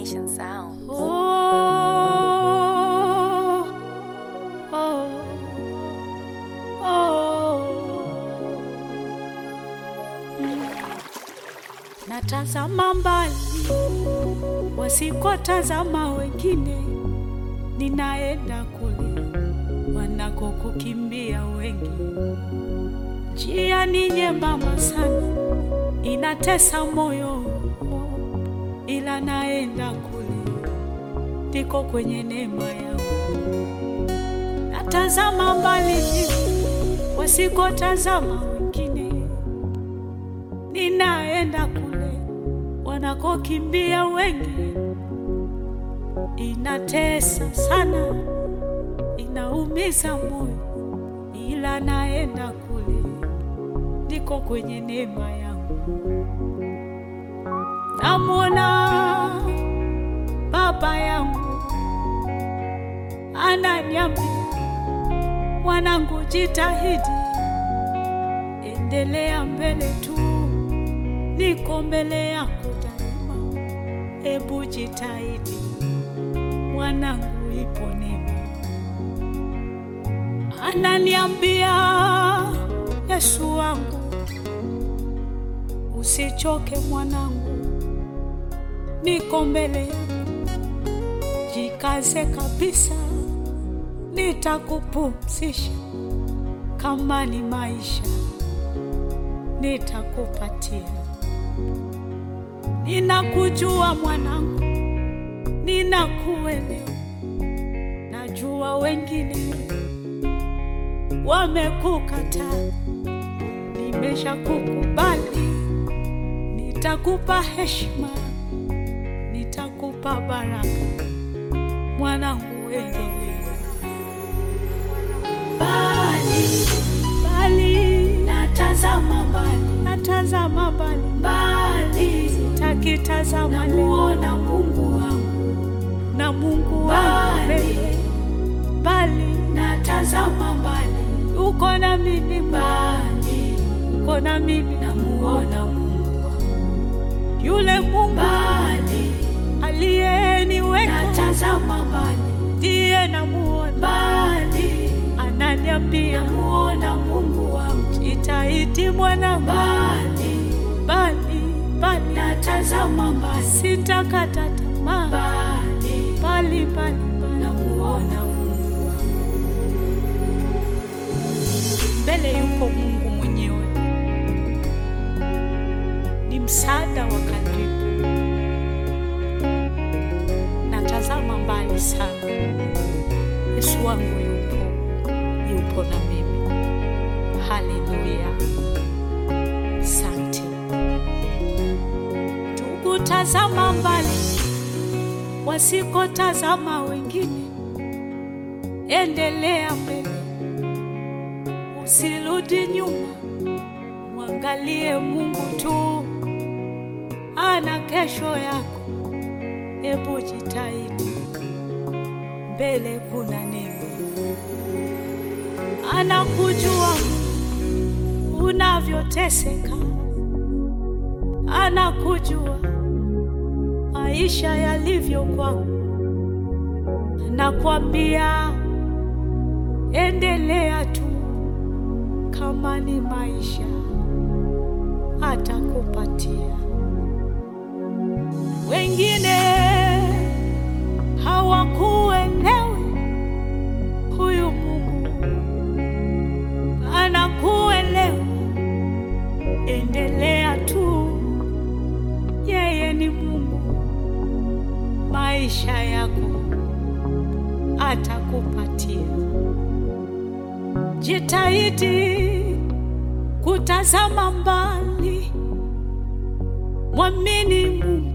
Nation Sound. Oh, oh, oh. Mm. Natazama mbali wasikotazama wengine, ninaenda kule wanakokukimbia wengi. Njia ni nyembamba sana, inatesa moyo, ila naenda kule ndiko kwenye neema yangu. Natazama mbali wasikotazama wengine, ninaenda kule wanakokimbia wengi. Inatesa sana, inaumiza moyo, ila naenda kule ndiko kwenye neema yangu. Namwona baba yangu ananiambia, mwanangu, jitahidi, endelea mbele tu, niko mbele yako daima. Ebu jitahidi mwanangu, ipo neema. Ananiambia, Yesu wangu, usichoke mwanangu, niko mbele yako jikaze kabisa, nitakupumzisha. Kama ni maisha, nitakupatia. Ninakujua mwanangu, ninakuelewa. Najua wengine wamekukataa, nimeshakukubali. Nitakupa heshima, nitakupa baraka mwanangu, endelea. Mbali mbali, natazama mbali, natazama mbali mbali, sitakitazama namuona Mungu wangu na Mungu wangu mbali, natazama mbali, uko na mimi mbali, uko na mimi, namuona Mungu wangu yule Mungu mbali aliyeniweka natazama mbali, ndiye namuona mbali, ananiambia namuona Mungu wangu, jitahidi mwana mbali mbali mbali, natazama mbali, sitakata tamaa mbali mbali mbali, namuona Mungu wangu. Mbele yuko Mungu mwenyewe, ni msaada wa karibu natazama mbali sana. Yesu wangu yupo, yupo na mimi. Haleluya, asante. Tukutazama mbali, wasikotazama wengine, endelea mbele, usirudi nyuma, mwangalie Mungu tu, ana kesho yako. Hebu jitahidi, mbele kuna neema. Anakujua unavyoteseka, anakujua maisha yalivyo kwako, anakwambia endelea tu, kama ni maisha atakupatia. Wengine hawakuelewi, huyu Mungu anakuelewa. Endelea tu, yeye ni Mungu, maisha yako atakupatia. Jitahidi kutazama mbali, mwamini Mungu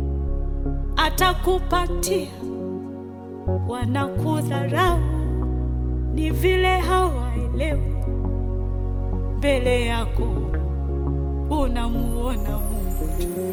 atakupatia. Wanakudharau ni vile hawaelewi, mbele yako unamuona Mungu tu.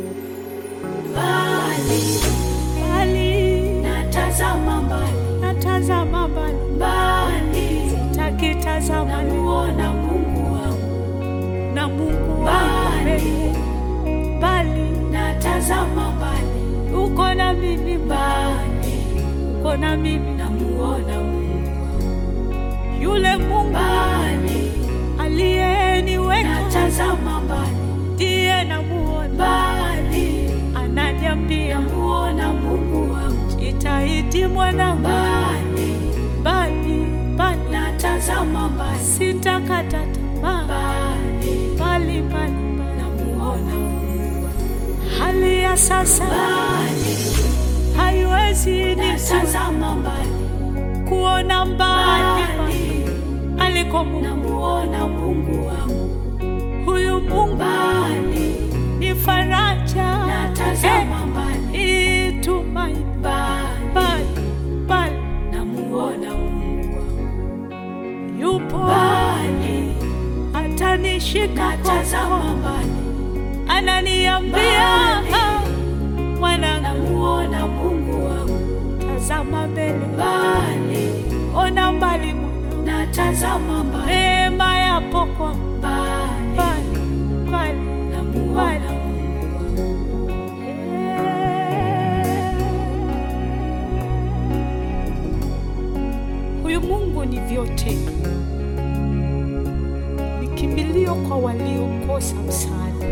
Mbali mbali, natazama mbali, natazama mbali mbali, sitakitazama, namuona Mungu wangu na Mungu wangu mbali, natazama mbali uko na mimi mbali, uko na mimi namuona Mungu, yule Mungu mbali, aliyeniweka natazama mbali, ndiye namuona, mbali, ananiambia namuona Mungu wangu, jitahidi mwanangu, mbali, mbali mbali, natazama mbali, sitakata tamaa, mbali, mbali mbali mbali. namuona Mungu wangu, Hali ya sasa mbali, haiwezi nizuia natazama mbali, kuona mbali mbali, aliko Mungu. namuona Mungu wangu, Huyu Mungu mbali, ni faraja, natazama mbali, eh, tumaini mbali, mbali mbali, namuona Mungu wangu, yupo mbali, atanishika natazama mkono, mbali, ananiambia Mbali. "Ah, mwanangu, namuona Mungu wangu, tazama mbele, mbali, ona mbali mwanangu, natazama mbali, neema yapo kwa mbali, mbali mbali namuona Mungu wangu, Huyu Mungu ni vyote, ni kimbilio kwa waliokosa msaada.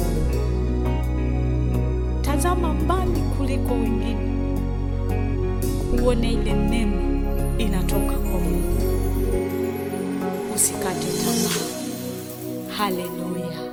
Tazama mbali kuliko wengine, uone ile neema inatoka kwa Mungu. Usikate tamaa. Haleluya!